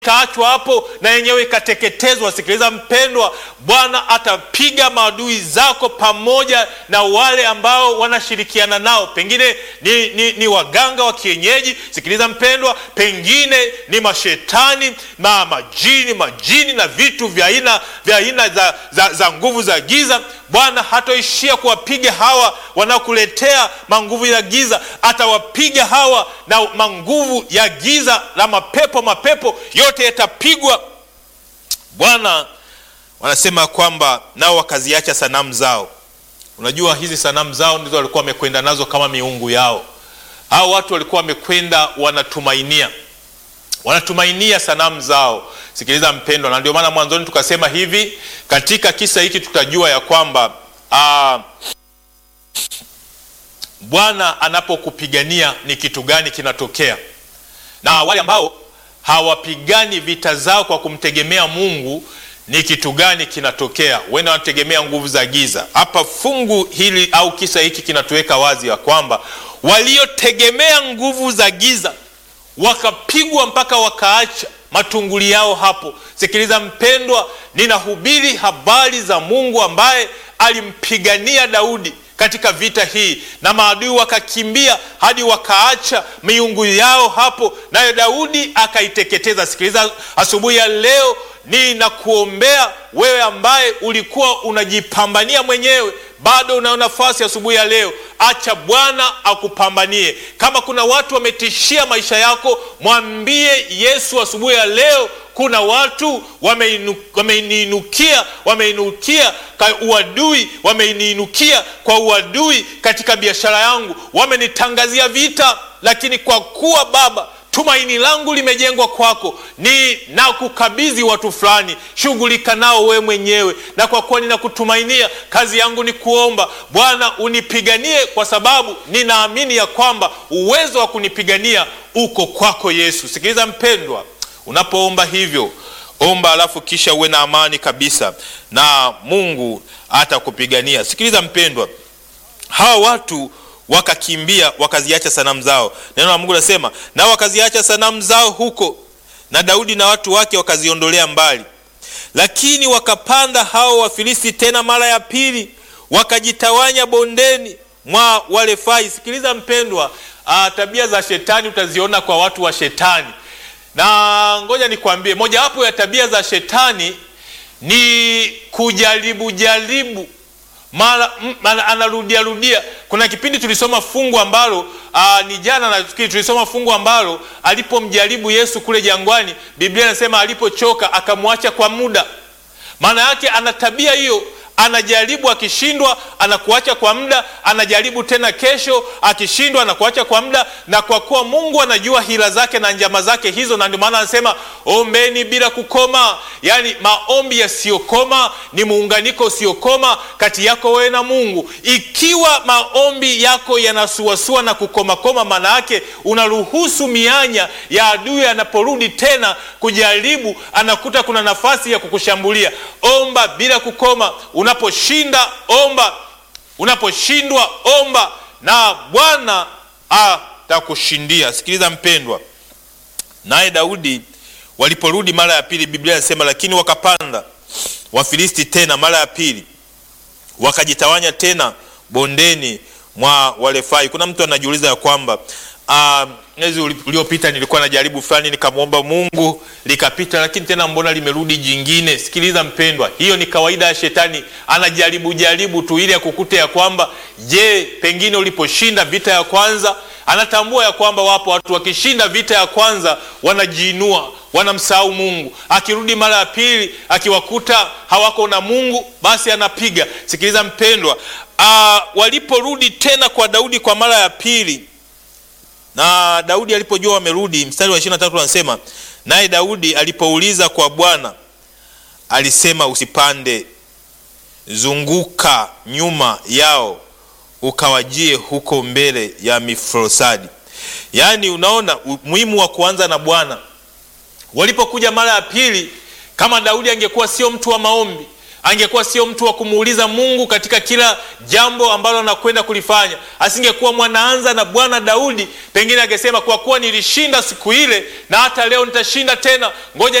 ikaachwa hapo na yenyewe ikateketezwa. Sikiliza mpendwa, Bwana atapiga maadui zako pamoja na wale ambao wanashirikiana nao, pengine ni, ni, ni waganga wa kienyeji. Sikiliza mpendwa, pengine ni mashetani na majini, majini na vitu vya aina vya aina za, za, za nguvu za giza. Bwana hatoishia kuwapiga hawa wanaokuletea manguvu ya giza, atawapiga hawa na manguvu ya giza la mapepo, mapepo yote yatapigwa. Bwana wanasema kwamba nao wakaziacha sanamu zao. Unajua hizi sanamu zao ndizo walikuwa wamekwenda nazo kama miungu yao. Hao watu walikuwa wamekwenda wanatumainia wanatumainia sanamu zao. Sikiliza mpendwa, na ndio maana mwanzoni tukasema hivi, katika kisa hiki tutajua ya kwamba aa, Bwana anapokupigania ni kitu gani kinatokea, na wale ambao hawapigani vita zao kwa kumtegemea Mungu ni kitu gani kinatokea? Huenda wanategemea nguvu za giza. Hapa fungu hili au kisa hiki kinatuweka wazi ya kwamba waliotegemea nguvu za giza wakapigwa mpaka wakaacha matunguli yao hapo. Sikiliza mpendwa, ninahubiri habari za Mungu ambaye alimpigania Daudi katika vita hii, na maadui wakakimbia hadi wakaacha miungu yao hapo, naye Daudi akaiteketeza. Sikiliza asubuhi ya leo, ninakuombea wewe ambaye ulikuwa unajipambania mwenyewe bado unayo nafasi asubuhi ya leo. Acha Bwana akupambanie. Kama kuna watu wametishia maisha yako, mwambie Yesu asubuhi ya leo. Kuna watu wameiniinukia, wameinukia kwa uadui, wameiniinukia kwa uadui katika biashara yangu, wamenitangazia vita, lakini kwa kuwa Baba tumaini langu limejengwa kwako, ni na kukabidhi watu fulani, shughulika nao we mwenyewe, na kwa kuwa ninakutumainia, kazi yangu ni kuomba Bwana unipiganie, kwa sababu ninaamini ya kwamba uwezo wa kunipigania uko kwako Yesu. Sikiliza mpendwa, unapoomba hivyo omba, alafu kisha uwe na amani kabisa, na Mungu atakupigania. Sikiliza mpendwa, hawa watu wakakimbia wakaziacha sanamu zao. Neno la Mungu linasema nao wakaziacha sanamu zao huko, na Daudi na watu wake wakaziondolea mbali. Lakini wakapanda hao Wafilisti tena mara ya pili, wakajitawanya bondeni mwa Warefai. Sikiliza mpendwa, aa, tabia za shetani utaziona kwa watu wa shetani, na ngoja nikwambie, mojawapo ya tabia za shetani ni kujaribu jaribu mara anarudia rudia. Kuna kipindi tulisoma fungu ambalo aa, ni jana nafikiri tulisoma fungu ambalo alipomjaribu Yesu kule jangwani, Biblia inasema alipochoka akamwacha kwa muda. Maana yake ana tabia hiyo, anajaribu akishindwa, anakuacha kwa muda, anajaribu tena kesho, akishindwa, anakuacha kwa muda. Na kwa kuwa Mungu anajua hila zake na njama zake hizo, na ndio maana anasema ombeni bila kukoma. Yaani maombi yasiyokoma ni muunganiko usiokoma kati yako wewe na Mungu. Ikiwa maombi yako yanasuasua na kukomakoma, maana yake unaruhusu mianya ya adui anaporudi tena kujaribu, anakuta kuna nafasi ya kukushambulia. Omba bila kukoma. Unaposhinda omba, unaposhindwa omba, na Bwana atakushindia. Sikiliza mpendwa, naye Daudi waliporudi mara ya pili, Biblia inasema lakini wakapanda Wafilisti tena mara ya pili, wakajitawanya tena bondeni mwa Warefai. Kuna mtu anajiuliza ya kwamba mwezi uh, uliopita nilikuwa na jaribu fulani nikamwomba Mungu likapita, lakini tena mbona limerudi jingine? Sikiliza mpendwa, hiyo ni kawaida ya shetani, anajaribu jaribu tu ili akukute ya kwamba je, pengine uliposhinda vita ya kwanza. Anatambua ya kwamba wapo watu wakishinda vita ya kwanza wanajiinua wanamsahau Mungu. Akirudi mara ya pili akiwakuta hawako na Mungu, basi anapiga. Sikiliza mpendwa, uh, waliporudi tena kwa Daudi kwa mara ya pili na Daudi alipojua wamerudi, mstari wa 23 anasema, naye Daudi alipouliza kwa Bwana alisema, usipande, zunguka nyuma yao ukawajie huko mbele ya Mifrosadi. Yaani, unaona umuhimu wa kuanza na Bwana. Walipokuja mara ya pili, kama Daudi angekuwa sio mtu wa maombi, angekuwa sio mtu wa kumuuliza Mungu katika kila jambo ambalo anakwenda kulifanya, asingekuwa mwanaanza na Bwana Daudi, pengine angesema kwa kuwa nilishinda siku ile na hata leo nitashinda tena, ngoja